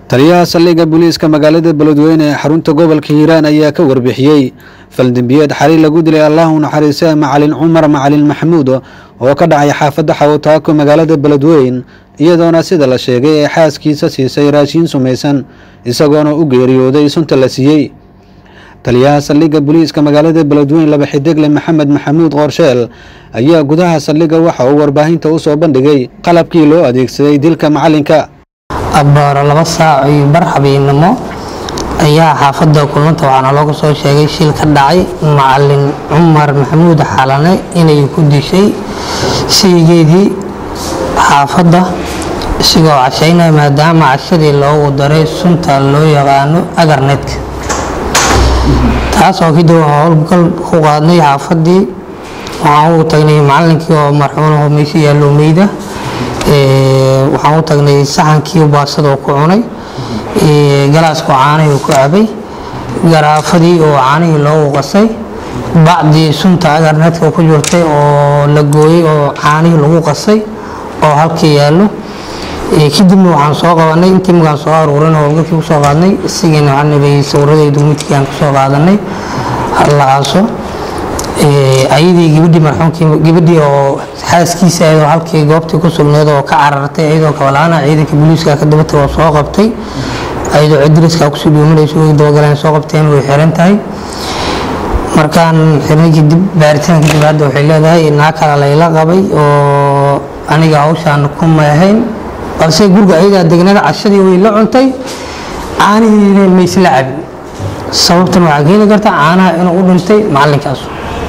taliyaha saldhigga booliiska magaalada beledweyne ee xarunta gobolka hiiraan ayaa ka warbixiyey faldembiyeed xali lagu dilay allahu naxariise macalin cumar macalin maxamuud oo ka dhacay xaafadda xawataako magaalada beledweyn iyadoona sida la sheegay ee xaaskiisa siisay raashiin sumaysan isagoona u geeriyooday sunta la siiyey taliyaha saldhigga booliiska magaalada beledweyn laba xidegle maxamed maxamuud qoorsheel ayaa gudaha saldhigga waxa uu warbaahinta u soo bandhigay qalabkii loo adeegsaday dilka macalinka abbaaro laba saac iyo bar habeennimo ayaa xaafadda kulmanta waxaana looga soo sheegay shil ka dhacay macalin cumar maxamuud xalane inay ku dishay sheygeedii xaafadda isigoo cashaynaya maadaama cashadii loogu daray sunta loo yaqaano agarnetka taas oo kadib howlgal ku qaadnay xaafaddii waxaan ugu tagnay macalinkii oo marxuunaho meesha yaallo meyda waxaan u tagnay saxankii baasada oo ku cunay galaaskoo caanihii oo ku cabay garaafadii oo caanihii loogu qasay bacdii sunta agarnetka ku jirtay oo la gooyey oo caanihii lagu qasay oo halkii yaallo kadibna waxaan soo qabanay intii markaan soo aruurin howlgalkii kusoo qaadnay isagiina waxaan nabay sawiradaydu midkii aan kasoo qaadanay halaaso ayadii gabadhii marxuumkii gabadhii oo xaaskiisa ayadoo halkii goobtii ku sugneed oo ka carartay ayadoo kabalaana ciidanka booliiska ka dabatay oo soo qabtay ayadoo cidriska kusii dhuumanayso way dabagaleen soo qabteen way xiran tahay markaan xirnay kadib baaritaan kadib hadda waxay leedahay naa kala layla qabay oo aniga hawshaan kuma ahayn balse guriga ayadaa degnada cashadii way la cuntay caanihiina maysla cabin sababtan waxaa keeni karta caanaha inuu u dhintay macalinkaas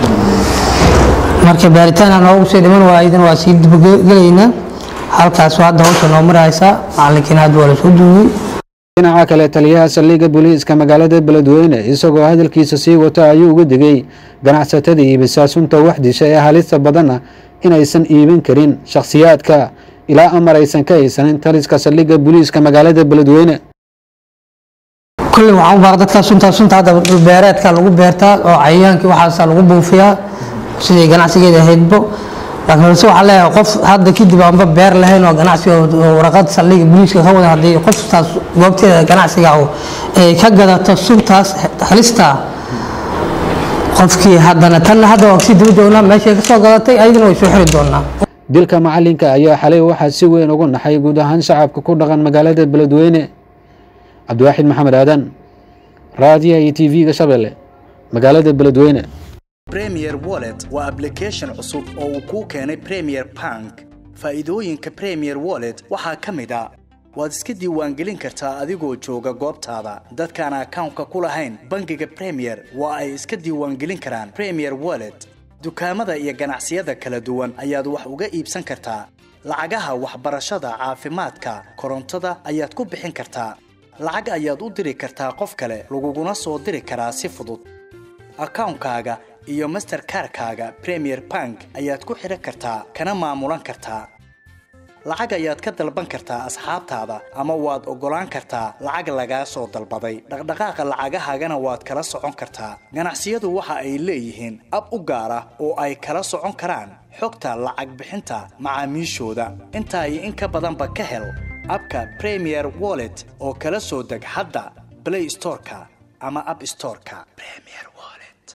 marka baaritaan noogu sii dhiman waadan waa sii dibagelaynaa halkaas hadda hawsha noo maraysaa macalinkiina hadda waa lasoo duugay dhinaca kale taliyaha saldhigga booliiska magaalada beledweyne isagoo hadalkiisa sii wato ayuu uga digay ganacsatada iibisaa sunta wax disha ee halista badanna inaysan iibin karin shakhsiyaadka ilaa amar aysan ka haysanin taliska saldhigga booliiska magaalada beledweyne kulley waxaan u baaq dadka suntaa sunta hadda dhulbeereedka lagu beertaa oo cayayaankii waxaasa lagu buufiyaa sidai ganacsigeeda ahaydbo laakiin balse waxaa leeyahay qof hadda kadib aanba beer lahayn oo ganacsiga waraqad saldhiga booliiska ka wada haddii qoftaas goobteeda ganacsiga ay ka gadato suntaas halista qofkii haddana tanna hadda waa kasii daba joognaa meeshay ka soo gadatay ayadana way soo xiri doonaa dilka macalinka ayaa xalay waxaa si weyn ugu naxay guud ahaan shacabka ku dhaqan magaalada beledweyne cabdiwaaxid maxamed aadan raadiyaha iyo t v-ga shabeelle magaalada beledweyne premier wallet waa application cusub oo uu kuu keenay premier bank faa'iidooyinka premier wallet waxaa ka mid a waad iska diiwaangelin kartaa adigoo jooga goobtaada dadkaan akawnka ku lahayn bangiga premier waa ay iska diiwaangelin karaan premier wallet dukaamada iyo ganacsiyada kala duwan ayaad wax uga iibsan kartaa lacagaha waxbarashada caafimaadka korontada ayaad ku bixin kartaa lacag ayaad u diri kartaa qof kale laguguna soo diri karaa si fudud akawnkaaga iyo masterkarkaaga premier bank ayaad ku xidhan kartaa kana maamulan kartaa lacag ayaad ka dalban kartaa asxaabtaada ama waad oggolaan kartaa lacag lagaa soo dalbaday dhaqdhaqaaqa lacagahaagana waad kala socon kartaa ganacsiyadu waxa ay leeyihiin ab u gaar ah oo ay kala socon karaan xogta lacag bixinta macaamiishooda intaa iyo in ka badanba ka hel abka premier wallet oo kala soo deg hadda blay storeka ama ab storeka